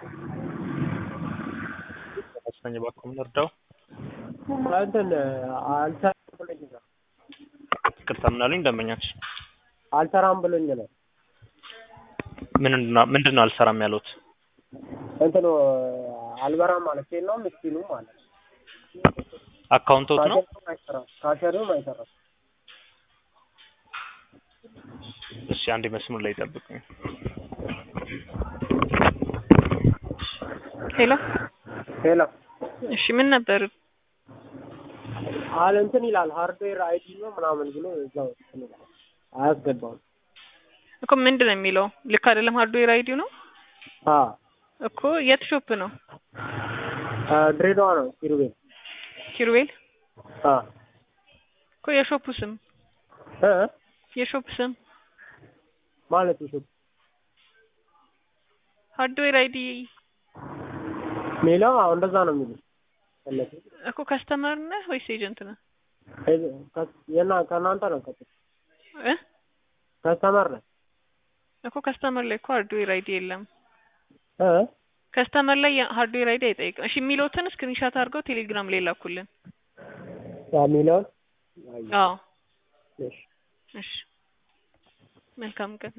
ተመስገን እባክዎ ምን ልርዳው? እንትን አልሰራም ብሎኝ ነው። ይቅርታ ምን አሉኝ ደንበኛችን? አልሰራም ብሎኝ ነው። ምንድን ነው ምንድን ነው አልሰራም ያሉት? እንትኑ አልበራም ማለት ነው ምስኪኑ ማለት ነው። አካውንቶት ነው? ካሸሪውም አይሰራም ካሸሪውም አይሰራም። እሺ አንዴ መስመር ላይ ጠብቁኝ። ሄሎ ሄሎ እሺ ምን ነበር? አለ እንትን ይላል ሃርድዌር አይዲ ነው ምናምን ብሎ እዛው እንትን ይላል አያስገባውም። እኮ ምንድን ነው የሚለው? ልክ አይደለም። ሃርድዌር አይዲው ነው አ እኮ የት ሾፕ ነው? ድሬዳዋ ነው ኪሩቤል ኪሩቤል አ እኮ የሾፑ ስም እ የሾፕ ስም ማለት ይሹ ሃርድዌር አይዲ ሚለው አዎ እንደዛ ነው የሚሉት እነሱ እኮ ከስተመር ነህ ወይስ ኤጀንት ነህ? የና ከእናንተ ነው ቀጥ እ ከስተመር ነው እኮ ከስተመር ላይ እኮ ሃርድዌር አይዲ የለም። እ ከስተመር ላይ ሃርድዌር አይዲ አይጠይቅም። እሺ የሚለውትን ስክሪንሻት አድርገው ቴሌግራም ላይ ላኩልን። ያ ሚለውን አዎ እሺ እሺ መልካም ቀን